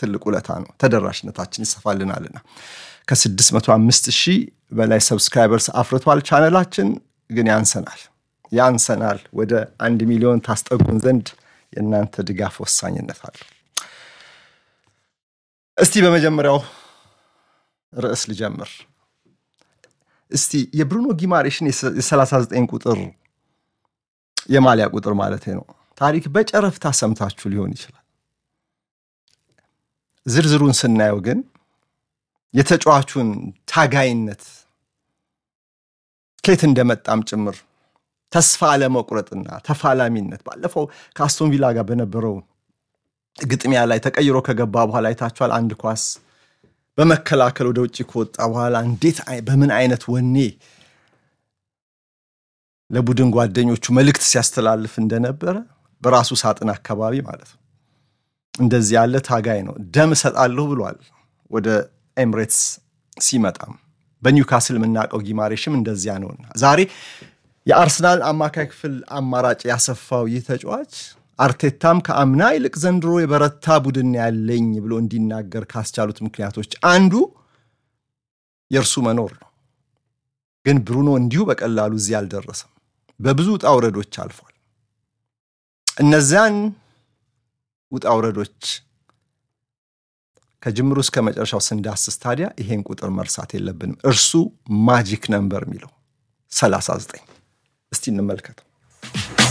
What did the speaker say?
ትልቅ ውለታ ነው። ተደራሽነታችን ይሰፋልናልና ከ605 ሺህ በላይ ሰብስክራይበርስ አፍርቷል። ቻነላችን ግን ያንሰናል ያንሰናል። ወደ አንድ ሚሊዮን ታስጠጉን ዘንድ የእናንተ ድጋፍ ወሳኝነት አለው። እስቲ በመጀመሪያው ርዕስ ልጀምር። እስቲ የብሩኖ ጊማሬሽን የ39 ቁጥር የማሊያ ቁጥር ማለት ነው ታሪክ በጨረፍታ ሰምታችሁ ሊሆን ይችላል። ዝርዝሩን ስናየው ግን የተጫዋቹን ታጋይነት ከየት እንደመጣም ጭምር ተስፋ አለመቁረጥና ተፋላሚነት ባለፈው ከአስቶን ቪላ ጋር በነበረው ግጥሚያ ላይ ተቀይሮ ከገባ በኋላ አይታችኋል። አንድ ኳስ በመከላከል ወደ ውጭ ከወጣ በኋላ እንዴት በምን አይነት ወኔ ለቡድን ጓደኞቹ መልእክት ሲያስተላልፍ እንደነበረ በራሱ ሳጥን አካባቢ ማለት ነው። እንደዚህ ያለ ታጋይ ነው። ደም እሰጣለሁ ብሏል። ወደ ኤምሬትስ ሲመጣም በኒውካስል የምናውቀው ጊማሬሽም እንደዚያ ነውና ዛሬ የአርሰናል አማካይ ክፍል አማራጭ ያሰፋው ይህ ተጫዋች አርቴታም ከአምና ይልቅ ዘንድሮ የበረታ ቡድን ያለኝ ብሎ እንዲናገር ካስቻሉት ምክንያቶች አንዱ የእርሱ መኖር ነው። ግን ብሩኖ እንዲሁ በቀላሉ እዚህ አልደረሰም። በብዙ ውጣ ውረዶች አልፏል። እነዚያን ውጣ ውረዶች ከጅምሩ እስከ መጨረሻው ስንዳስስ ታዲያ ይሄን ቁጥር መርሳት የለብንም። እርሱ ማጂክ ነምበር የሚለው 39 እስቲ እንመልከተው።